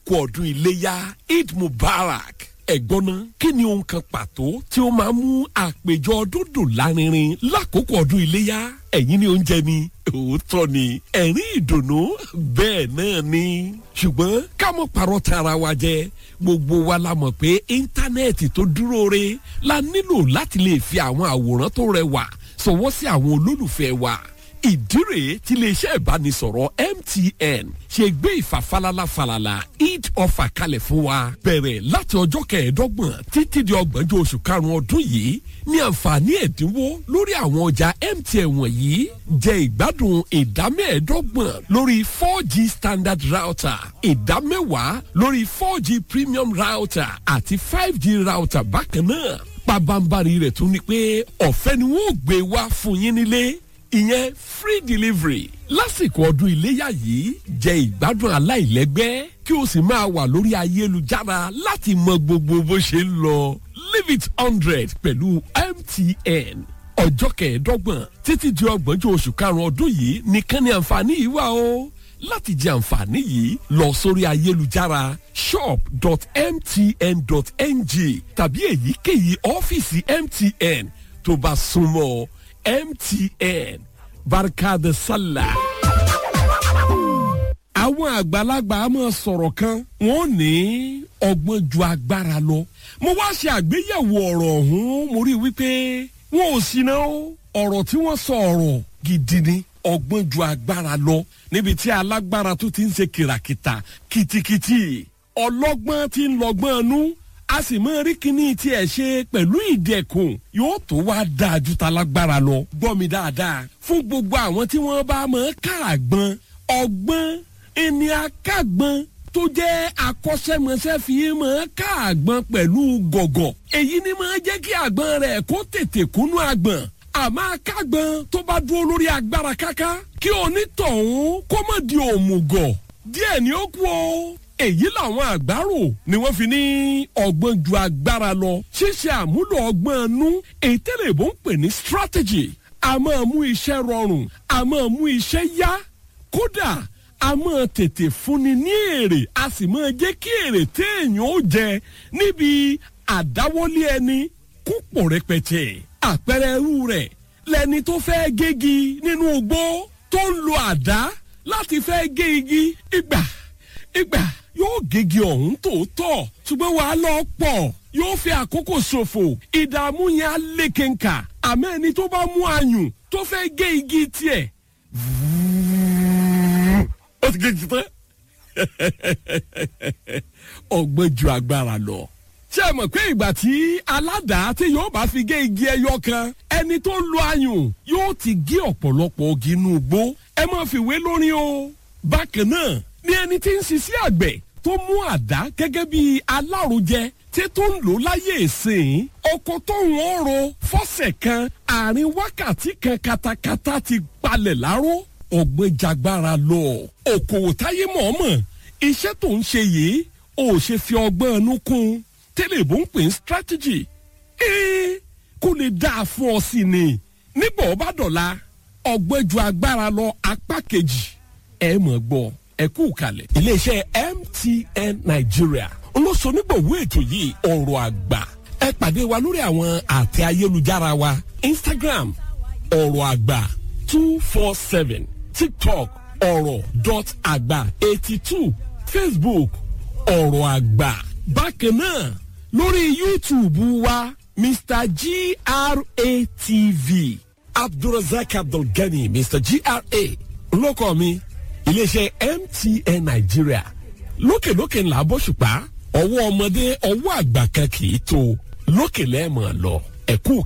kú ọdún iléyá eid mubarak ẹ̀gbọ́n náà kí ni ohun kan pàtó tí ó máa mú àpèjọ ọdún dùn lárinrin lákòókò ọdún iléyá ẹ̀yin ni oúnjẹ ni òótọ́ ni ẹ̀rín ìdùnnú bẹ́ẹ̀ náà ni ṣùgbọ́n ká mọ̀ parọ́ tara wa jẹ gbogbo wa la mọ̀ pé íńtánẹ́ẹ̀tì tó dúró re la nílò láti lè fi àwọn àwòrán tó rẹwà sọwọ́ sí àwọn olólùfẹ́ wa ìdí rèé tí iléeṣẹ́ ìbánisọ̀rọ̀ mtn ṣe gbé ìfàfalala falala eid offer kalẹ̀ fún wa bẹ̀rẹ̀ láti ọjọ́ kẹẹ̀ẹ́dọ́gbọ̀n títí di ọgbọ̀njọ́ oṣù karùn-ún ọdún yìí ní àǹfààní ẹ̀dínwó lórí àwọn ọjà mtn wọ̀nyí jẹ ìgbádùn ìdámẹ́ẹ̀ẹ́dọ́gbọ̀n lórí four g standard router ìdámẹ́wàá lórí four g premium router àti five g router bákan náà pabambari rẹ̀ tún ni pé ọ̀fẹ́ ni wọ́n gbé wá fún yín nílé ìyẹn free delivery lásìkò ọdún iléyà yìí jẹ ìgbádùn aláìlẹ́gbẹ́ kí o sì máa wà lórí ayélujára láti mọ gbogbo bó ṣe ń lọ leave it hundred pẹ̀lú mtn ọjọ́ kẹẹ̀ẹ́dọ́gbọ̀n títí di ọgbọ̀njọ́ oṣù karùn-ún ọdún yìí nìkan ni àǹfààní yìí wà o láti jẹ àǹfààní yìí lọ sórí ayélujára shop.mtn.ng tàbí èyíkéyìí ọ́fíìsì mtn tó bá súnmọ́ mtn barkada sallah. àwọn àgbàlagbà á máa sọ̀rọ̀ kan wọ́n ní ọgbọ́n ju agbára lọ. mo wá ṣe àgbéyẹ̀wò ọ̀rọ̀ ọ̀hún mo rí i wípé wọn ò sí náà ọ̀rọ̀ tí wọ́n sọ ọ̀rọ̀ gidi ni ọgbọ́n ju agbára lọ níbi tí alágbára tó ti ń ṣe kìràkìtà kìtìkìtì ọlọ́gbọ́n ti ń lọ́gbọ́n nú a sì máa rí kíní tí ẹ ṣe pẹ̀lú ìdẹ̀kùn yóò tó wá dáa ju talágbára lọ gbọ́ mi dáadáa fún gbogbo àwọn tí wọ́n bá máa ká àgbọn ọgbọ́n ẹni akágbọn tó jẹ́ akọ́ṣẹ́mọṣẹ́ fi máa ká àgbọn pẹ̀lú gọ̀gọ̀ èyí ni máa jẹ́ kí àgbọn rẹ̀ kó tètè kúnú àgbọn àmọ́ akágbọn tó bá dúró lórí agbára káká kí onítọ̀hún kó má di òmùgọ̀ díẹ̀ ni ó kú o èyí làwọn àgbárò ni wọ́n fi ní ọgbọ́n ju agbára lọ ṣíṣe àmúlò ọgbọ́n nú èyí tẹ́lẹ̀ bó ń pè ní strategy a máa mú iṣẹ́ rọrùn a máa mú iṣẹ́ yá kódà a máa tètè fúnni ní èrè a sì máa jẹ́ kí èrè téèyàn ó jẹ níbi àdáwọ́lé ẹni kúpọ̀ rẹpẹtẹ àpẹẹrẹ irú rẹ̀ lẹni tó fẹ́ gégi nínú igbó tó ń lo àdá láti fẹ́ gé igi ìgbà ìgbà yóò gégi ọ̀hún tòótọ́ ṣùgbọ́n wàá lọ pọ̀ yóò fi àkókò ṣòfò ìdààmú yẹn á lékenkà àmọ́ ẹni tó bá mú ayùn tó fẹ́ gé igi tiẹ̀ ó ti gégi tán ọgbọ́n ju agbára lọ ṣé ẹ mọ̀ pé ìgbà tí aládàá tí yóò bá fi gé igi ẹyọ kan ẹni tó lo ayùn yóò ti gé ọ̀pọ̀lọpọ̀ igi inú igbó ẹ má fi wé lórí o bákan náà ní ẹni tí ń ṣiṣẹ́ àgbẹ̀ tó mú àdá gẹ́gẹ́ bí alárojẹ tí tó ń lò láyé ìsìn oko tó ń ro fọ́sẹ̀ kan àárín wákàtí kan katakata ti palẹ̀ láró ọ̀gbẹ́ jagbára lọ òkòwò táyé mọ̀ọ́mọ̀ iṣẹ́ tó ń ṣe yìí ò ṣe fi ọgbọ́n ẹnu kún tẹ́lẹ̀ bó ń pè ní strategy ee kó lè dáa fún ọ sí ni nígbà ọba dọ̀la ọgbẹ́ ju agbára lọ apá kejì ẹ mọ̀ gbọ́ ẹ kú kalẹ̀. iléeṣẹ́ mtn nigeria olóṣonígbòwó ètò yìí ọ̀rọ̀ àgbà ẹ pàdé wa lórí àwọn àtẹ ayélujára wa instagram ọ̀rọ̀ àgbà two four seven tiktok ọ̀rọ̀ dot àgbà eighty two facebook ọ̀rọ̀ àgbà bákan náà lórí youtube wa mr gratv abdulrasaq abdulgani mr gra lókọ mi iléeṣẹ́ mtn nàìjíríà lókèlókè ńlá bóṣùpá ọwọ́ ọmọdé ọwọ́ àgbà kan kì í tó lókè lẹ́ẹ̀mọ̀ lọ ẹ̀kú